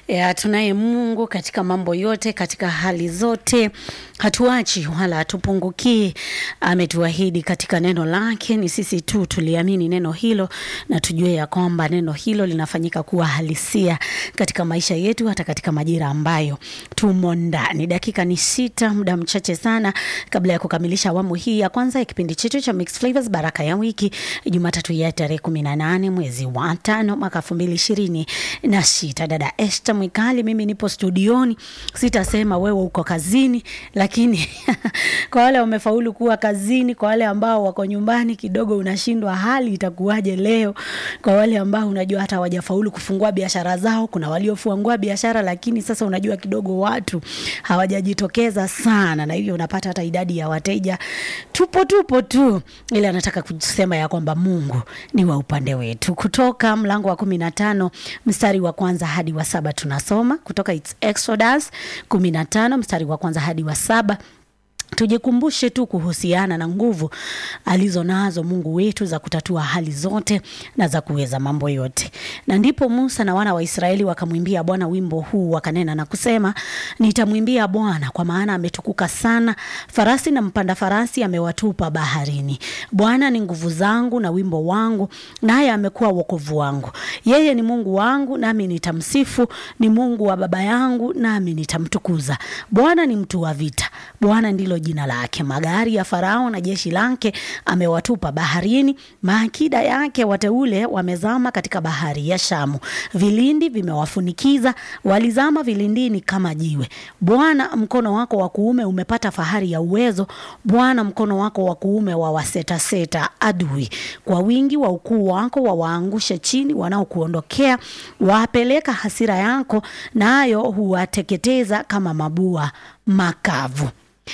Ya, tunaye Mungu katika mambo yote, katika hali zote, hatuachi wala hatupungukii. Ametuahidi katika neno lake, ni sisi tu tuliamini neno hilo na tujue ya kwamba neno hilo linafanyika kuwa halisia katika maisha yetu, hata katika majira ambayo tumo ndani. Dakika ni sita, muda mchache sana kabla ya kukamilisha awamu hii ya kwanza ya kipindi chetu cha Mixed Flavors Baraka ya Wiki, Jumatatu ya tarehe kumi na nane mwezi wa tano mwaka elfu mbili ishirini na sita. Dada Esther Mwikali, mimi nipo studioni, sitasema wewe uko kazini, lakini kwa wale wamefaulu kuwa kazini, kwa wale ambao wako nyumbani kidogo unashindwa hali itakuwaje leo. Kwa wale ambao unajua hata hawajafaulu kufungua biashara zao, kuna waliofungua biashara lakini sasa unajua kidogo watu hawajajitokeza sana, na hivyo unapata hata idadi ya wateja tupo tupo tu, ile anataka kusema ya kwamba Mungu ni wa upande wetu. Kutoka mlango wa kumi na tano mstari wa kwanza hadi wa saba tunasoma kutoka It's Exodus kumi na tano mstari wa kwanza hadi wa saba tujikumbushe tu kuhusiana na nguvu alizo nazo Mungu wetu za kutatua hali zote na za kuweza mambo yote. Na ndipo Musa na wana wa Israeli wakamwimbia Bwana wimbo huu, wakanena na kusema, nitamwimbia Bwana kwa maana ametukuka sana, farasi na mpanda farasi amewatupa baharini. Bwana ni nguvu zangu na wimbo wangu, naye amekuwa wokovu wangu. Yeye ni Mungu wangu, nami nitamsifu, ni Mungu wa baba yangu, nami nitamtukuza. Bwana ni mtu wa vita, Bwana ndilo jina lake. Magari ya Farao na jeshi lake amewatupa baharini, maakida yake wateule wamezama katika bahari ya Shamu. Vilindi vimewafunikiza, walizama vilindini kama jiwe. Bwana, mkono wako wa kuume umepata fahari ya uwezo. Bwana, mkono wako wa kuume wawasetaseta adui. Kwa wingi wa ukuu wako wawaangushe chini wanaokuondokea, wapeleka hasira yako, nayo huwateketeza kama mabua makavu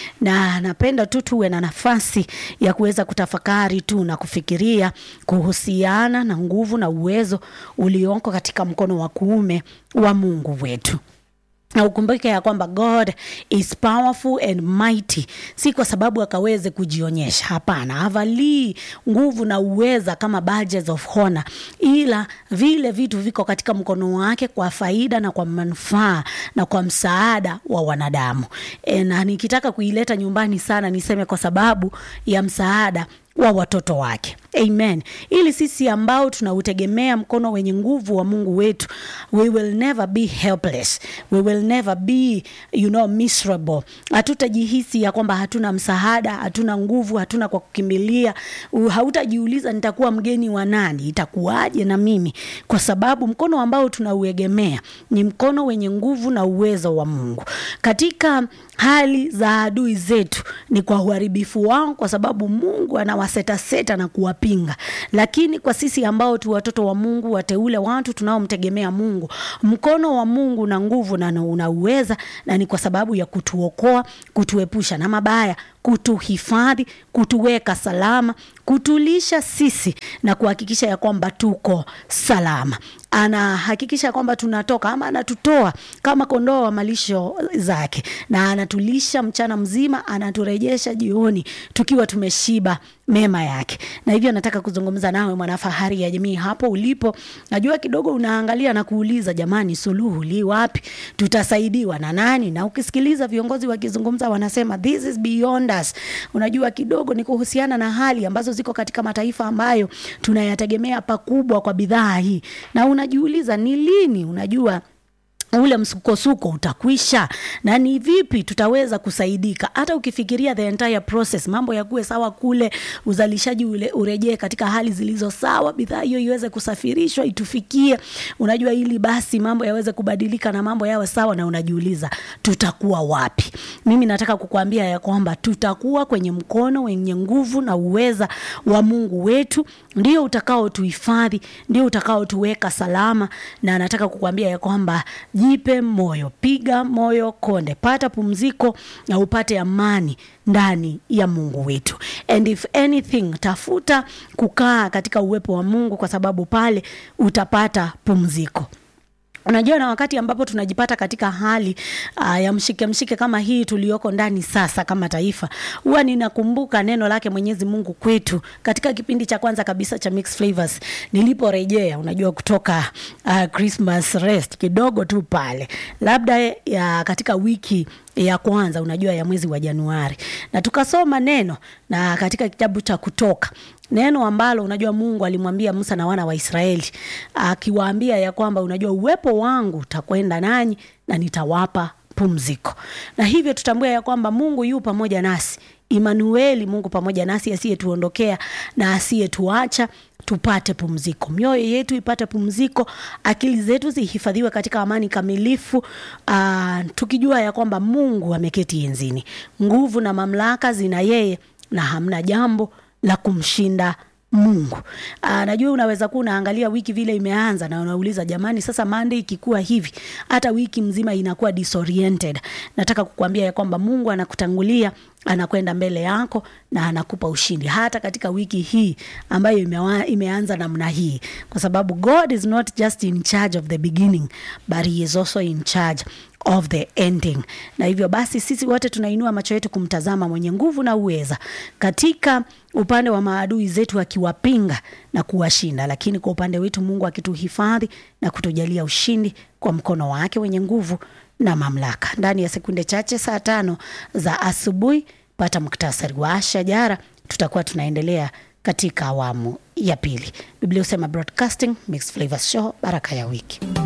na napenda tu tuwe na nafasi ya kuweza kutafakari tu na kufikiria kuhusiana na nguvu na uwezo ulioko katika mkono wa kuume wa Mungu wetu na ukumbuke ya kwamba God is powerful and mighty, si kwa sababu akaweze kujionyesha. Hapana, havalii nguvu na uweza kama badges of honor, ila vile vitu viko katika mkono wake kwa faida na kwa manufaa na kwa msaada wa wanadamu. E, na nikitaka kuileta nyumbani sana niseme kwa sababu ya msaada wa watoto wake. Amen. Ili sisi ambao tunautegemea mkono wenye nguvu wa Mungu wetu, we will never be helpless. We will never be, you know, miserable. Hatutajihisi ya kwamba hatuna msaada, hatuna nguvu, hatuna kwa kukimbilia. Hautajiuliza nitakuwa mgeni wa nani, itakuwaje na mimi, kwa sababu mkono ambao tunauegemea ni mkono wenye nguvu na uwezo wa Mungu. Katika hali za adui zetu ni kwa uharibifu wao, kwa sababu Mungu anawasetaseta na kuwapinga. Lakini kwa sisi ambao tu watoto wa Mungu, wateule, watu tunaomtegemea Mungu, mkono wa Mungu na nguvu na unauweza, na ni kwa sababu ya kutuokoa, kutuepusha na mabaya kutuhifadhi, kutuweka salama, kutulisha sisi na kuhakikisha ya kwamba tuko salama. Anahakikisha kwamba tunatoka ama anatutoa kama kondoo wa malisho zake, na anatulisha mchana mzima, anaturejesha jioni tukiwa tumeshiba mema yake. Na hivyo nataka kuzungumza nawe mwanafahari ya jamii hapo ulipo. Najua kidogo unaangalia na kuuliza, jamani, suluhu li wapi? Tutasaidiwa na nani? Na ukisikiliza viongozi wakizungumza, wanasema this is beyond us. Unajua kidogo ni kuhusiana na hali ambazo ziko katika mataifa ambayo tunayategemea pakubwa kwa bidhaa hii, na unajiuliza ni lini, unajua ule msukosuko utakwisha na ni vipi tutaweza kusaidika. Hata ukifikiria the entire process, mambo yakuwe sawa kule, uzalishaji ule urejee katika hali zilizo sawa, bidhaa hiyo iweze kusafirishwa itufikie, unajua, ili basi mambo yaweze kubadilika na mambo yawe sawa, na unajiuliza tutakuwa wapi? Mimi nataka kukuambia ya kwamba tutakuwa kwenye mkono wenye nguvu na uweza wa Mungu wetu, ndio utakao tuhifadhi, ndio utakao tuweka salama, na nataka kukuambia ya kwamba Jipe moyo, piga moyo konde, pata pumziko na upate amani ndani ya Mungu wetu. And if anything, tafuta kukaa katika uwepo wa Mungu, kwa sababu pale utapata pumziko. Unajua, na wakati ambapo tunajipata katika hali uh, ya mshike mshike kama hii tuliyoko ndani sasa kama taifa, huwa ninakumbuka neno lake Mwenyezi Mungu kwetu katika kipindi cha kwanza kabisa cha Mixed Flavors niliporejea, unajua kutoka uh, Christmas rest kidogo tu pale, labda ya katika wiki ya kwanza unajua ya mwezi wa Januari, na tukasoma neno na katika kitabu cha Kutoka neno ambalo unajua Mungu alimwambia Musa na wana wa Israeli akiwaambia ya kwamba unajua uwepo wangu utakwenda nanyi na nitawapa pumziko, na hivyo tutambua ya kwamba Mungu yu pamoja nasi, Imanueli, Mungu pamoja nasi, asiyetuondokea na asiyetuacha tupate pumziko, mioyo yetu ipate pumziko, akili zetu zihifadhiwe katika amani kamilifu, aa, tukijua ya kwamba Mungu ameketi enzini, nguvu na mamlaka zina yeye na hamna jambo la kumshinda Mungu. Aa, najua unaweza kuwa unaangalia wiki vile imeanza na unauliza jamani, sasa Monday ikikuwa hivi hata wiki mzima inakuwa disoriented. Nataka kukuambia ya kwamba Mungu anakutangulia, anakwenda mbele yako na anakupa ushindi hata katika wiki hii ambayo imewa, imeanza namna hii, kwa sababu God is not just in charge of the beginning but he is also in charge of the ending. Na hivyo basi sisi wote tunainua macho yetu kumtazama mwenye nguvu na uweza katika upande wa maadui zetu akiwapinga na kuwashinda, lakini kwa upande wetu Mungu akituhifadhi na kutujalia ushindi kwa mkono wake wenye nguvu na mamlaka. Ndani ya sekunde chache, saa tano za asubuhi, pata muktasari wa shajara, tutakuwa tunaendelea katika awamu ya pili. Biblia husema broadcasting mixed flavors show, baraka ya wiki.